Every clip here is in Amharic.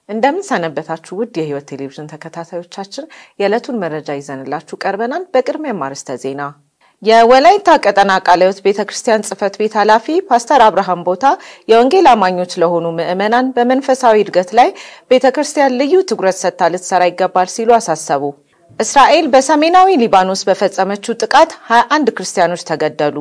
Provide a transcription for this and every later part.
እንደምን ሰነበታችሁ ውድ የሕይወት ቴሌቪዥን ተከታታዮቻችን፣ የዕለቱን መረጃ ይዘንላችሁ ቀርበናል። በቅድሚያም አርዕስተ ዜና። የወላይታ ቀጠና ቃለ ሕይወት ቤተ ክርስቲያን ጽሕፈት ቤት ኃላፊ ፓስተር አብርሃም ቦታ የወንጌል አማኞች ለሆኑ ምዕመናን በመንፈሳዊ እድገት ላይ ቤተ ክርስቲያን ልዩ ትኩረት ሰጥታ ልትሰራ ይገባል ሲሉ አሳሰቡ። እስራኤል በሰሜናዊ ሊባኖስ በፈጸመችው ጥቃት 21 ክርስቲያኖች ተገደሉ።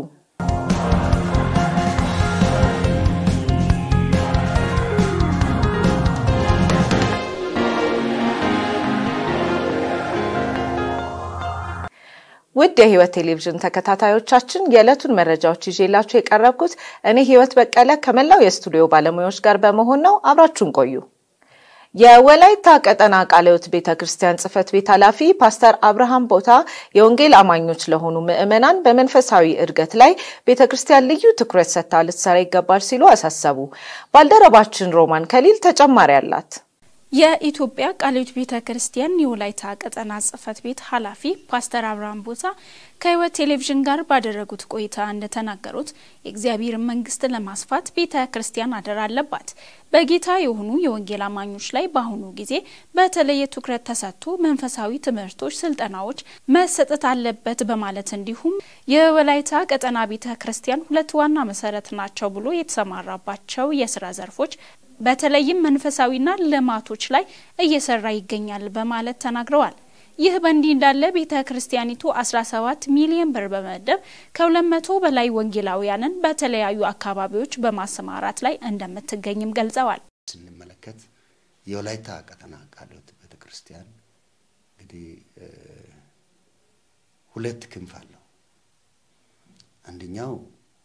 ውድ የሕይወት ቴሌቪዥን ተከታታዮቻችን የዕለቱን መረጃዎች ይዤላችሁ የቀረብኩት እኔ ሕይወት በቀለ ከመላው የስቱዲዮ ባለሙያዎች ጋር በመሆን ነው። አብራችሁን ቆዩ። የወላይታ ቀጠና ቃለ ሕይወት ቤተ ክርስቲያን ጽሕፈት ቤት ኃላፊ ፓስተር አብርሃም ቦታ የወንጌል አማኞች ለሆኑ ምዕመናን በመንፈሳዊ እድገት ላይ ቤተ ክርስቲያን ልዩ ትኩረት ሰጥታ ልትሰራ ይገባል ሲሉ አሳሰቡ። ባልደረባችን ሮማን ከሊል ተጨማሪ አላት። የኢትዮጵያ ቃለ ሕይወት ቤተ ክርስቲያን የወላይታ ቀጠና ጽሕፈት ቤት ኃላፊ ፓስተር አብርሃም ቦታ ከሕይወት ቴሌቪዥን ጋር ባደረጉት ቆይታ እንደተናገሩት የእግዚአብሔርን መንግስት ለማስፋት ቤተ ክርስቲያን አደራ አለባት። በጌታ የሆኑ የወንጌል አማኞች ላይ በአሁኑ ጊዜ በተለየ ትኩረት ተሰጥቶ መንፈሳዊ ትምህርቶች፣ ስልጠናዎች መሰጠት አለበት በማለት እንዲሁም የወላይታ ቀጠና ቤተ ክርስቲያን ሁለት ዋና መሰረት ናቸው ብሎ የተሰማራባቸው የስራ ዘርፎች በተለይም መንፈሳዊና ልማቶች ላይ እየሰራ ይገኛል በማለት ተናግረዋል። ይህ በእንዲህ እንዳለ ቤተ ክርስቲያኒቱ 17 ሚሊዮን ብር በመደብ ከ200 በላይ ወንጌላውያንን በተለያዩ አካባቢዎች በማሰማራት ላይ እንደምትገኝም ገልጸዋል። ስንመለከት የወላይታ ቀጠና ቃለ ሕይወት ቤተ ክርስቲያን እንግዲህ ሁለት ክንፍ አለው። አንደኛው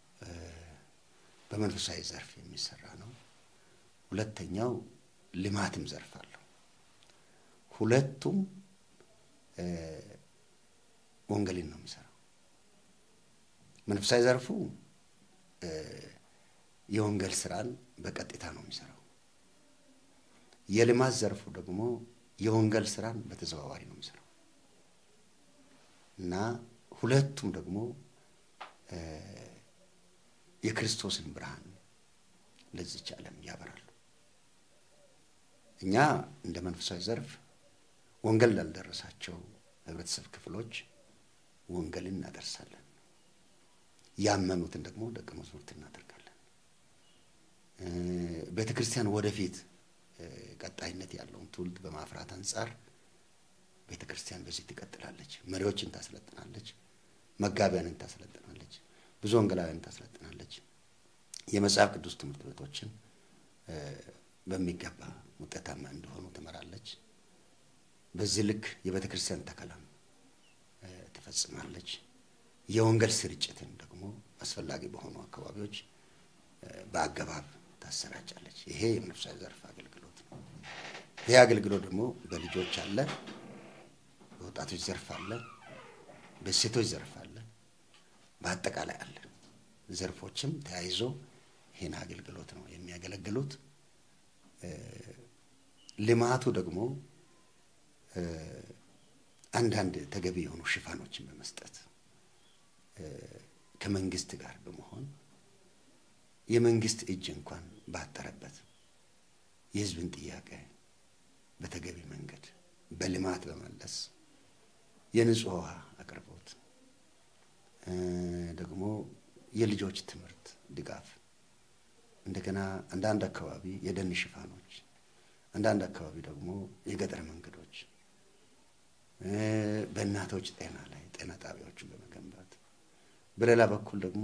በመንፈሳዊ ዘርፍ የሚሰራ ነው። ሁለተኛው ልማትም ዘርፍ አለው። ሁለቱም ወንጌልን ነው የሚሰራው። መንፈሳዊ ዘርፉ የወንጌል ስራን በቀጥታ ነው የሚሰራው። የልማት ዘርፉ ደግሞ የወንጌል ስራን በተዘዋዋሪ ነው የሚሰራው እና ሁለቱም ደግሞ የክርስቶስን ብርሃን ለዚች ዓለም ያበራሉ። እኛ እንደ መንፈሳዊ ዘርፍ ወንጌል ላልደረሳቸው ህብረተሰብ ክፍሎች ወንጌልን እናደርሳለን። ያመኑትን ደግሞ ደቀ መዛሙርት እናደርጋለን። ቤተ ክርስቲያን ወደፊት ቀጣይነት ያለውን ትውልድ በማፍራት አንጻር ቤተ ክርስቲያን በዚህ ትቀጥላለች። መሪዎችን ታሰለጥናለች፣ መጋቢያንን ታሰለጥናለች፣ ብዙ ወንጌላውያንን ታሰለጥናለች። የመጽሐፍ ቅዱስ ትምህርት ቤቶችን በሚገባ ውጤታማ እንዲሆኑ ትመራለች። በዚህ ልክ የቤተ ክርስቲያን ተከላም ትፈጽማለች። የወንጌል ስርጭትን ደግሞ አስፈላጊ በሆኑ አካባቢዎች በአገባብ ታሰራጫለች። ይሄ የመንፈሳዊ ዘርፍ አገልግሎት ነው። ይሄ አገልግሎት ደግሞ በልጆች አለ፣ በወጣቶች ዘርፍ አለ፣ በሴቶች ዘርፍ አለ፣ በአጠቃላይ አለ። ዘርፎችም ተያይዞ ይህን አገልግሎት ነው የሚያገለግሉት። ልማቱ ደግሞ አንዳንድ ተገቢ የሆኑ ሽፋኖችን በመስጠት ከመንግስት ጋር በመሆን የመንግስት እጅ እንኳን ባጠረበት የሕዝብን ጥያቄ በተገቢ መንገድ በልማት በመለስ የንጹህ ውሃ አቅርቦት ደግሞ የልጆች ትምህርት ድጋፍ እንደገና አንዳንድ አካባቢ የደን ሽፋኖች፣ አንዳንድ አካባቢ ደግሞ የገጠር መንገዶች፣ በእናቶች ጤና ላይ ጤና ጣቢያዎችን በመገንባት በሌላ በኩል ደግሞ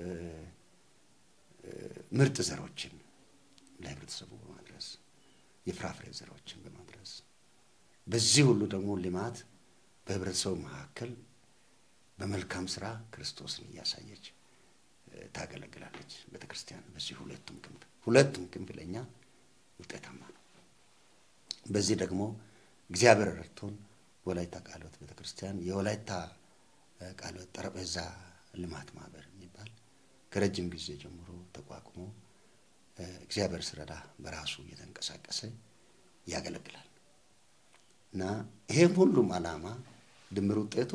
ምርጥ ዘሮችን ለህብረተሰቡ በማድረስ የፍራፍሬ ዘሮችን በማድረስ በዚህ ሁሉ ደግሞ ልማት በህብረተሰቡ መካከል በመልካም ስራ ክርስቶስን እያሳየች ታገለግላለች ቤተ ክርስቲያን። በዚህ ሁለቱም ክንፍ ሁለቱም ክንፍ ለእኛ ውጤታማ ነው። በዚህ ደግሞ እግዚአብሔር ረድቶን ወላይታ ቃለ ሕይወት ቤተ ክርስቲያን የወላይታ ቃለ ሕይወት ጠረጴዛ ልማት ማህበር የሚባል ከረጅም ጊዜ ጀምሮ ተቋቁሞ እግዚአብሔር ስረዳ በራሱ እየተንቀሳቀሰ ያገለግላል እና ይሄም ሁሉም ዓላማ ድምር ውጤቱ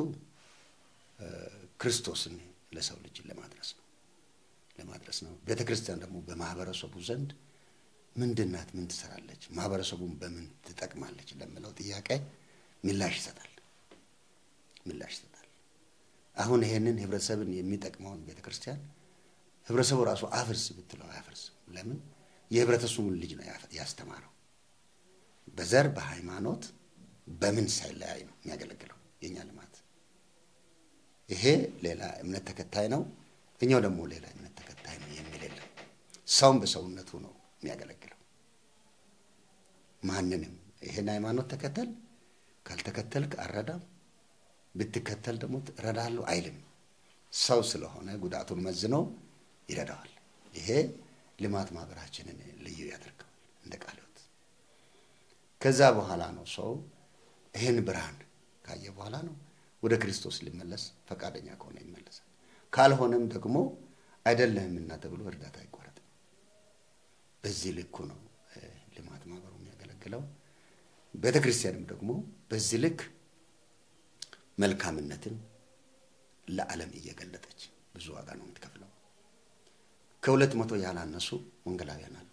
ክርስቶስን ለሰው ልጅ ለማድረስ ነው ለማድረስ ነው። ቤተ ክርስቲያን ደግሞ በማህበረሰቡ ዘንድ ምንድን ናት? ምን ትሰራለች? ማህበረሰቡን በምን ትጠቅማለች? ለምለው ጥያቄ ምላሽ ይሰጣል ምላሽ ይሰጣል። አሁን ይሄንን ህብረተሰብን የሚጠቅመውን ቤተ ክርስቲያን ህብረተሰቡ ራሱ አፍርስ ብትለው አያፈርስም። ለምን? የህብረተሰቡን ልጅ ነው ያስተማረው። በዘር በሃይማኖት በምን ሳይለያይ ነው የሚያገለግለው የእኛ ልማት። ይሄ ሌላ እምነት ተከታይ ነው፣ እኛው ደግሞ ሌላ እምነት ተከታይ ነው የሚል የለም። ሰውም በሰውነቱ ነው የሚያገለግለው። ማንንም ይሄን ሃይማኖት ተከተል ካልተከተልክ አረዳም ብትከተል ደግሞ እረዳለሁ አይልም። ሰው ስለሆነ ጉዳቱን መዝኖ ይረዳዋል። ይሄ ልማት ማህበራችንን ልዩ ያደርገዋል እንደ ቃለ ሕይወት። ከዛ በኋላ ነው ሰው ይህን ብርሃን ካየ በኋላ ነው ወደ ክርስቶስ ሊመለስ ፈቃደኛ ከሆነ ይመለሳል። ካልሆነም ደግሞ አይደለህምና ተብሎ እርዳታ አይቋረጥም። በዚህ ልኩ ነው ልማት ማህበሩ የሚያገለግለው። ቤተ ክርስቲያንም ደግሞ በዚህ ልክ መልካምነትን ለዓለም እየገለጠች ብዙ ዋጋ ነው የምትከፍለው። ከሁለት መቶ ያላነሱ ወንጌላውያን አሉ።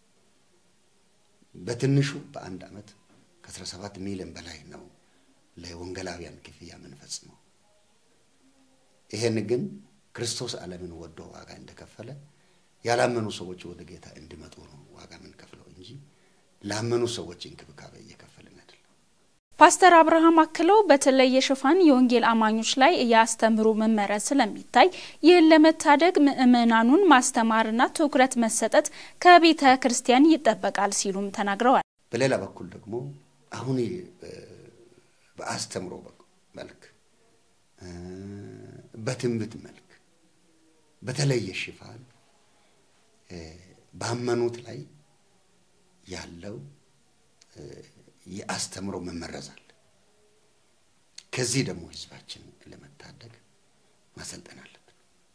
በትንሹ በአንድ ዓመት ከ17 ሚሊዮን በላይ ነው ለወንጌላውያን ክፍያ የምንፈጽመው። ይሄን ግን ክርስቶስ ዓለምን ወዶ ዋጋ እንደከፈለ ያላመኑ ሰዎች ወደ ጌታ እንዲመጡ ነው ዋጋ የምንከፍለው እንጂ ላመኑ ሰዎች እንክብካቤ እየከፈልን አይደለም። ፓስተር አብርሃም አክለው በተለይ የሽፋን የወንጌል አማኞች ላይ የአስተምህሮ መመረዝ ስለሚታይ ይህን ለመታደግ ምዕመናኑን ማስተማርና ትኩረት መሰጠት ከቤተ ክርስቲያን ይጠበቃል ሲሉም ተናግረዋል። በሌላ በኩል ደግሞ አሁን በአስተምሮ መልክ በትንቢት መልክ በተለየ ሽፋን ባመኑት ላይ ያለው የአስተምሮ መመረዛል። ከዚህ ደግሞ ህዝባችን ለመታደግ ማሰልጠን አለብን።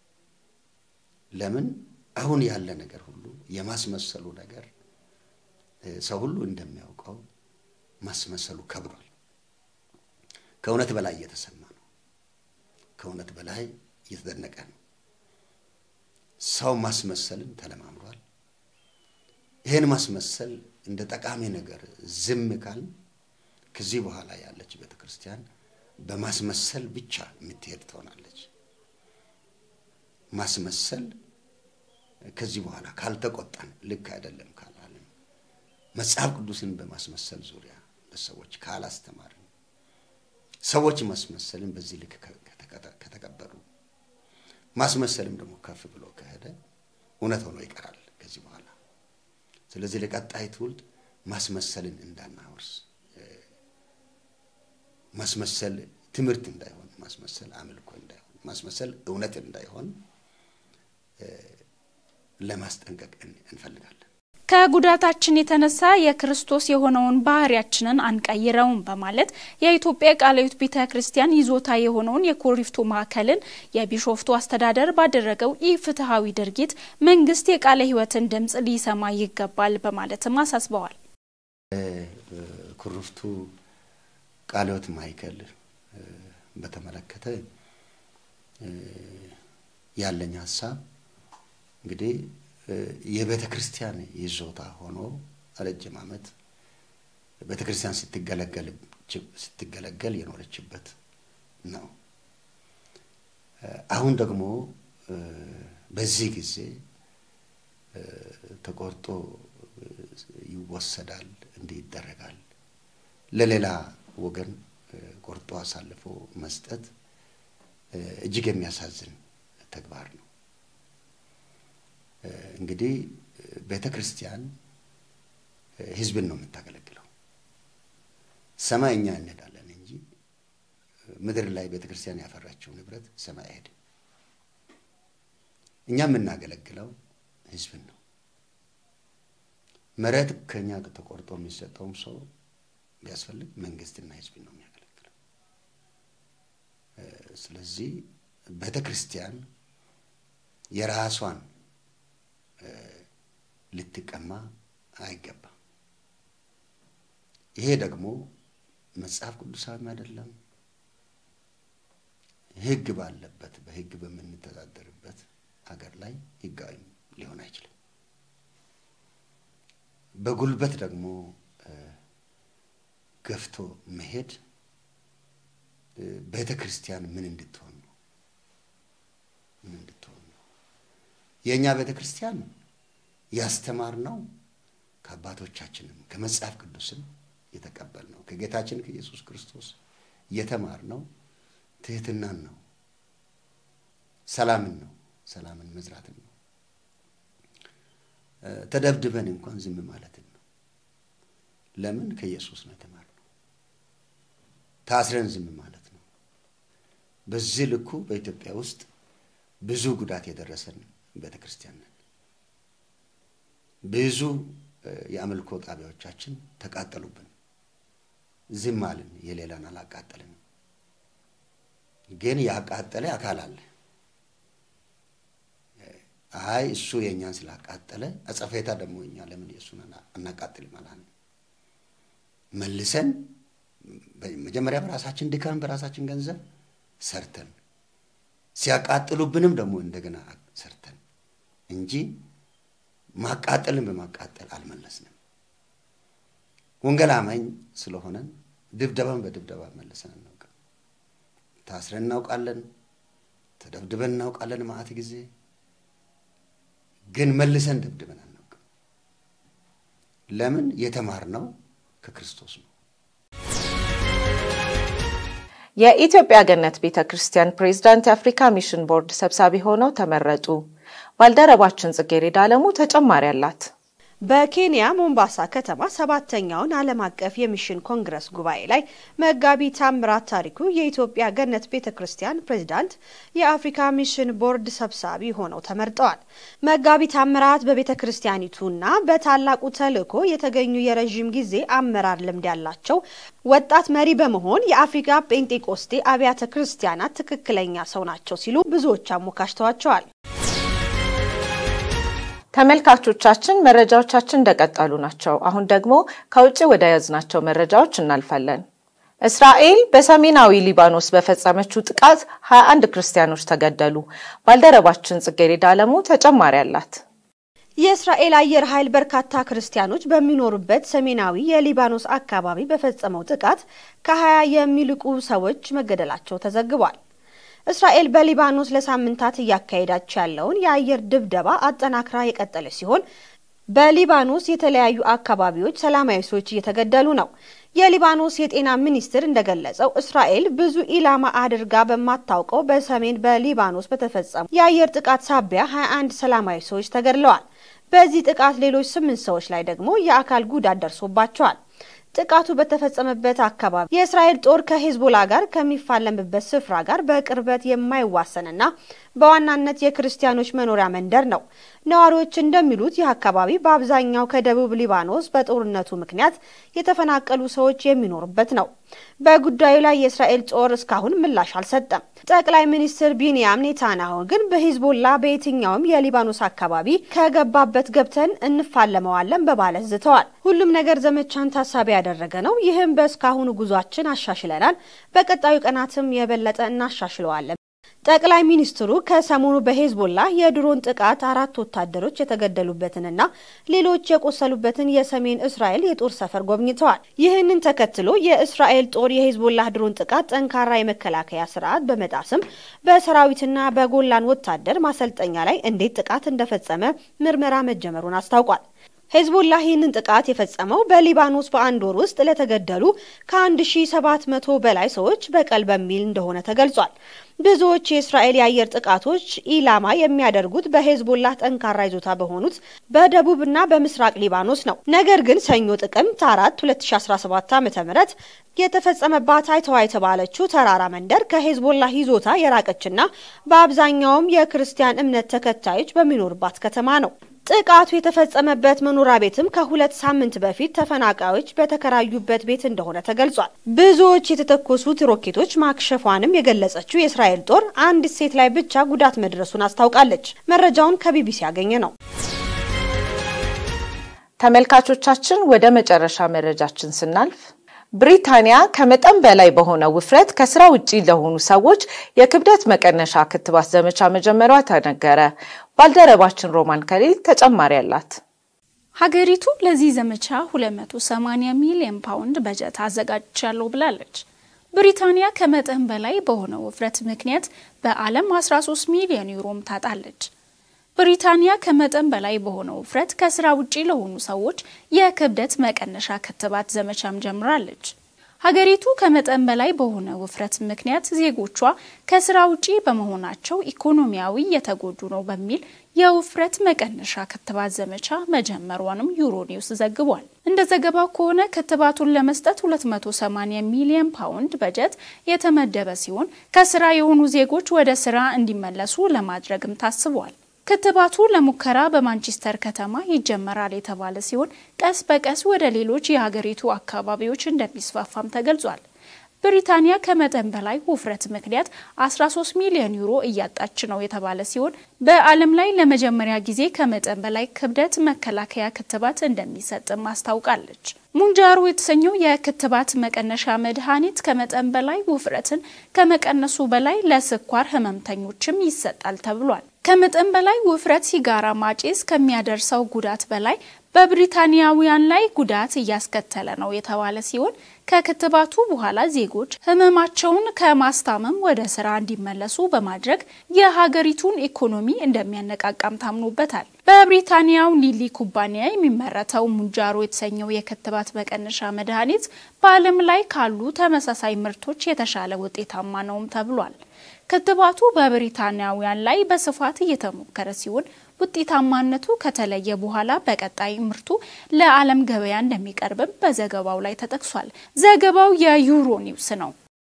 ለምን አሁን ያለ ነገር ሁሉ የማስመሰሉ ነገር ሰው ሁሉ እንደሚያውቀው ማስመሰሉ ከብዷል። ከእውነት በላይ እየተሰማ ነው። ከእውነት በላይ እየተደነቀ ነው። ሰው ማስመሰልን ተለማምዷል። ይህን ማስመሰል እንደ ጠቃሚ ነገር ዝም ካል ከዚህ በኋላ ያለች ቤተ ክርስቲያን በማስመሰል ብቻ የምትሄድ ትሆናለች። ማስመሰል ከዚህ በኋላ ካልተቆጣን ልክ አይደለም ካላልን መጽሐፍ ቅዱስን በማስመሰል ዙሪያ ለሰዎች ካላስተማርን ሰዎች ማስመሰልን በዚህ ልክ ከተቀበሉ ማስመሰልም ደግሞ ከፍ ብሎ ከሄደ እውነት ሆኖ ይቀራል ከዚህ በኋላ። ስለዚህ ለቀጣይ ትውልድ ማስመሰልን እንዳናወርስ፣ ማስመሰል ትምህርት እንዳይሆን፣ ማስመሰል አምልኮ እንዳይሆን፣ ማስመሰል እውነት እንዳይሆን ለማስጠንቀቅ እንፈልጋለን። ከጉዳታችን የተነሳ የክርስቶስ የሆነውን ባህሪያችንን አንቀይረውም በማለት የኢትዮጵያ ቃለ ሕይወት ቤተ ክርስቲያን ይዞታ የሆነውን የኮሪፍቱ ማዕከልን የቢሾፍቱ አስተዳደር ባደረገው ኢፍትሐዊ ድርጊት መንግስት የቃለ ሕይወትን ድምፅ ሊሰማ ይገባል በማለትም አሳስበዋል። ኩሪፍቱ ቃለ ሕይወት ማዕከል በተመለከተ ያለኝ ሀሳብ እንግዲህ የቤተ ክርስቲያን ይዞታ ሆኖ ረጅም ዓመት ቤተ ክርስቲያን ስትገለገል የኖረችበት ነው። አሁን ደግሞ በዚህ ጊዜ ተቆርጦ ይወሰዳል፣ እንዲህ ይደረጋል። ለሌላ ወገን ቆርጦ አሳልፎ መስጠት እጅግ የሚያሳዝን ተግባር ነው። እንግዲህ ቤተ ክርስቲያን ሕዝብን ነው የምታገለግለው። ሰማይ እኛ እንሄዳለን እንጂ ምድር ላይ ቤተ ክርስቲያን ያፈራችው ንብረት ሰማይ አይሄድም። እኛ የምናገለግለው ሕዝብን ነው። መሬት ከኛ ተቆርጦ የሚሰጠውም ሰው ቢያስፈልግ መንግስትና ሕዝብን ነው የሚያገለግለው። ስለዚህ ቤተ ክርስቲያን የራሷን ልትቀማ አይገባም። ይሄ ደግሞ መጽሐፍ ቅዱሳዊም አይደለም። ሕግ ባለበት በሕግ በምንተዳደርበት ሀገር ላይ ሕጋዊም ሊሆን አይችልም። በጉልበት ደግሞ ገፍቶ መሄድ ቤተ ክርስቲያን ምን እንድትሆን ነው? ምን እንድትሆን ነው? የእኛ ቤተ ክርስቲያን ያስተማርነው ከአባቶቻችንም ከመጽሐፍ ቅዱስም የተቀበልነው ከጌታችን ከኢየሱስ ክርስቶስ የተማርነው ትህትናን ነው፣ ሰላምን ነው፣ ሰላምን መዝራትን ነው። ተደብድበን እንኳን ዝም ማለትን ነው። ለምን? ከኢየሱስ ነው የተማርነው። ታስረን ዝም ማለት ነው። በዚህ ልኩ በኢትዮጵያ ውስጥ ብዙ ጉዳት የደረሰን ቤተ ክርስቲያን ነን። ብዙ የአምልኮ ጣቢያዎቻችን ተቃጠሉብን። ዝም አልን። የሌላን አላቃጠልንም። ግን ያቃጠለ አካል አለ። አይ እሱ የእኛን ስላቃጠለ አጸፌታ ደግሞ እኛ ለምን የእሱን አናቃጥልም አላልን። መልሰን መጀመሪያ በራሳችን ድካም በራሳችን ገንዘብ ሰርተን ሲያቃጥሉብንም ደግሞ እንደገና ሰርተን እንጂ ማቃጠልን በማቃጠል አልመለስንም። ወንጌል አማኝ ስለሆነን ድብደባን በድብደባ መልሰን እናውቅም። ታስረን እናውቃለን፣ ተደብድበን እናውቃለን ማአት ጊዜ ግን መልሰን ደብድበን አናውቅም። ለምን? የተማርነው ከክርስቶስ ነው። የኢትዮጵያ ገነት ቤተ ክርስቲያን ፕሬዝዳንት የአፍሪካ ሚሽን ቦርድ ሰብሳቢ ሆነው ተመረጡ። ባልደረባችን ጽጌሬዳ አለሙ ተጨማሪ አላት። በኬንያ ሞምባሳ ከተማ ሰባተኛውን ዓለም አቀፍ የሚሽን ኮንግረስ ጉባኤ ላይ መጋቢ ታምራት ታሪኩ የኢትዮጵያ ገነት ቤተ ክርስቲያን ፕሬዝዳንት፣ የአፍሪካ ሚሽን ቦርድ ሰብሳቢ ሆነው ተመርጠዋል። መጋቢ ታምራት በቤተ ክርስቲያኒቱና በታላቁ ተልዕኮ የተገኙ የረዥም ጊዜ አመራር ልምድ ያላቸው ወጣት መሪ በመሆን የአፍሪካ ጴንጤቆስቴ አብያተ ክርስቲያናት ትክክለኛ ሰው ናቸው ሲሉ ብዙዎች አሞካሽተዋቸዋል። ተመልካቾቻችን መረጃዎቻችን እንደቀጠሉ ናቸው። አሁን ደግሞ ከውጭ ወደ ያዝናቸው መረጃዎች እናልፋለን። እስራኤል በሰሜናዊ ሊባኖስ በፈጸመችው ጥቃት 21 ክርስቲያኖች ተገደሉ። ባልደረባችን ጽጌሬዳ አለሙ ተጨማሪ አላት። የእስራኤል አየር ኃይል በርካታ ክርስቲያኖች በሚኖሩበት ሰሜናዊ የሊባኖስ አካባቢ በፈጸመው ጥቃት ከ20 የሚልቁ ሰዎች መገደላቸው ተዘግቧል። እስራኤል በሊባኖስ ለሳምንታት እያካሄዳቸው ያለውን የአየር ድብደባ አጠናክራ የቀጠለች ሲሆን በሊባኖስ የተለያዩ አካባቢዎች ሰላማዊ ሰዎች እየተገደሉ ነው። የሊባኖስ የጤና ሚኒስትር እንደገለጸው እስራኤል ብዙ ኢላማ አድርጋ በማታውቀው በሰሜን በሊባኖስ በተፈጸሙ የአየር ጥቃት ሳቢያ 21 ሰላማዊ ሰዎች ተገድለዋል። በዚህ ጥቃት ሌሎች ስምንት ሰዎች ላይ ደግሞ የአካል ጉዳት ደርሶባቸዋል። ጥቃቱ በተፈጸመበት አካባቢ የእስራኤል ጦር ከሄዝቦላ ጋር ከሚፋለምበት ስፍራ ጋር በቅርበት የማይዋሰንና በዋናነት የክርስቲያኖች መኖሪያ መንደር ነው። ነዋሪዎች እንደሚሉት ይህ አካባቢ በአብዛኛው ከደቡብ ሊባኖስ በጦርነቱ ምክንያት የተፈናቀሉ ሰዎች የሚኖሩበት ነው። በጉዳዩ ላይ የእስራኤል ጦር እስካሁን ምላሽ አልሰጠም። ጠቅላይ ሚኒስትር ቢንያም ኔታንያሁ ግን በሂዝቦላ በየትኛውም የሊባኖስ አካባቢ ከገባበት ገብተን እንፋለመዋለን በማለት ዝተዋል። ሁሉም ነገር ዘመቻን ታሳቢ ያደረገ ነው። ይህም በእስካሁኑ ጉዟችን አሻሽለናል። በቀጣዩ ቀናትም የበለጠ እናሻሽለዋለን። ጠቅላይ ሚኒስትሩ ከሰሞኑ በሄዝቦላ የድሮን ጥቃት አራት ወታደሮች የተገደሉበትንና ሌሎች የቆሰሉበትን የሰሜን እስራኤል የጦር ሰፈር ጎብኝተዋል። ይህንን ተከትሎ የእስራኤል ጦር የሄዝቦላ ድሮን ጥቃት ጠንካራ የመከላከያ ስርዓት በመጣስም በሰራዊትና በጎላን ወታደር ማሰልጠኛ ላይ እንዴት ጥቃት እንደፈጸመ ምርመራ መጀመሩን አስታውቋል። ሄዝቦላ ይህንን ጥቃት የፈጸመው በሊባኖስ በአንድ ወር ውስጥ ለተገደሉ ከ1700 በላይ ሰዎች በቀል በሚል እንደሆነ ተገልጿል። ብዙዎች የእስራኤል የአየር ጥቃቶች ኢላማ የሚያደርጉት በሄዝቦላ ጠንካራ ይዞታ በሆኑት በደቡብና በምስራቅ ሊባኖስ ነው። ነገር ግን ሰኞ ጥቅምት አራት 2017 ዓ ም የተፈጸመባት አይተዋ የተባለችው ተራራ መንደር ከሄዝቦላ ይዞታ የራቀችና በአብዛኛውም የክርስቲያን እምነት ተከታዮች በሚኖሩባት ከተማ ነው። ጥቃቱ የተፈጸመበት መኖሪያ ቤትም ከሁለት ሳምንት በፊት ተፈናቃዮች በተከራዩበት ቤት እንደሆነ ተገልጿል። ብዙዎች የተተኮሱት ሮኬቶች ማክሸፏንም የገለጸችው የእስራኤል ጦር አንዲት ሴት ላይ ብቻ ጉዳት መድረሱን አስታውቃለች። መረጃውን ከቢቢሲ ያገኘ ነው። ተመልካቾቻችን ወደ መጨረሻ መረጃችን ስናልፍ ብሪታንያ ከመጠን በላይ በሆነ ውፍረት ከስራ ውጪ ለሆኑ ሰዎች የክብደት መቀነሻ ክትባት ዘመቻ መጀመሯ ተነገረ። ባልደረባችን ሮማን ከሊል ተጨማሪ አላት። ሀገሪቱ ለዚህ ዘመቻ 280 ሚሊዮን ፓውንድ በጀት አዘጋጅቻለሁ ብላለች። ብሪታንያ ከመጠን በላይ በሆነ ውፍረት ምክንያት በዓለም 13 ሚሊዮን ዩሮም ታጣለች። ብሪታንያ ከመጠን በላይ በሆነ ውፍረት ከስራ ውጪ ለሆኑ ሰዎች የክብደት መቀነሻ ክትባት ዘመቻም ጀምራለች። ሀገሪቱ ከመጠን በላይ በሆነ ውፍረት ምክንያት ዜጎቿ ከስራ ውጪ በመሆናቸው ኢኮኖሚያዊ የተጎዱ ነው በሚል የውፍረት መቀነሻ ክትባት ዘመቻ መጀመሯንም ዩሮኒውስ ዘግቧል። እንደ ዘገባው ከሆነ ክትባቱን ለመስጠት 280 ሚሊዮን ፓውንድ በጀት የተመደበ ሲሆን ከስራ የሆኑ ዜጎች ወደ ስራ እንዲመለሱ ለማድረግም ታስቧል። ክትባቱ ለሙከራ በማንቸስተር ከተማ ይጀመራል የተባለ ሲሆን ቀስ በቀስ ወደ ሌሎች የሀገሪቱ አካባቢዎች እንደሚስፋፋም ተገልጿል። ብሪታንያ ከመጠን በላይ ውፍረት ምክንያት 13 ሚሊዮን ዩሮ እያጣች ነው የተባለ ሲሆን በዓለም ላይ ለመጀመሪያ ጊዜ ከመጠን በላይ ክብደት መከላከያ ክትባት እንደሚሰጥም አስታውቃለች። ሙንጃሮ የተሰኘው የክትባት መቀነሻ መድኃኒት ከመጠን በላይ ውፍረትን ከመቀነሱ በላይ ለስኳር ህመምተኞችም ይሰጣል ተብሏል። ከመጠን በላይ ውፍረት ሲጋራ ማጨስ ከሚያደርሰው ጉዳት በላይ በብሪታንያውያን ላይ ጉዳት እያስከተለ ነው የተባለ ሲሆን ከክትባቱ በኋላ ዜጎች ህመማቸውን ከማስታመም ወደ ስራ እንዲመለሱ በማድረግ የሀገሪቱን ኢኮኖሚ እንደሚያነቃቃም ታምኖበታል። በብሪታንያው ሊሊ ኩባንያ የሚመረተው ሙንጃሮ የተሰኘው የክትባት መቀነሻ መድኃኒት በዓለም ላይ ካሉ ተመሳሳይ ምርቶች የተሻለ ውጤታማ ነውም ተብሏል። ክትባቱ በብሪታንያውያን ላይ በስፋት እየተሞከረ ሲሆን ውጤታማነቱ ከተለየ በኋላ በቀጣይ ምርቱ ለዓለም ገበያ እንደሚቀርብም በዘገባው ላይ ተጠቅሷል። ዘገባው የዩሮ ኒውስ ነው።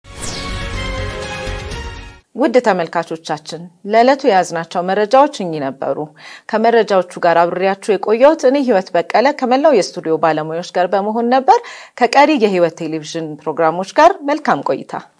ውድ ተመልካቾቻችን ለዕለቱ የያዝናቸው መረጃዎች እኚህ ነበሩ። ከመረጃዎቹ ጋር አብሬያችሁ የቆየሁት እኔ ህይወት በቀለ ከመላው የስቱዲዮ ባለሙያዎች ጋር በመሆን ነበር። ከቀሪ የህይወት ቴሌቪዥን ፕሮግራሞች ጋር መልካም ቆይታ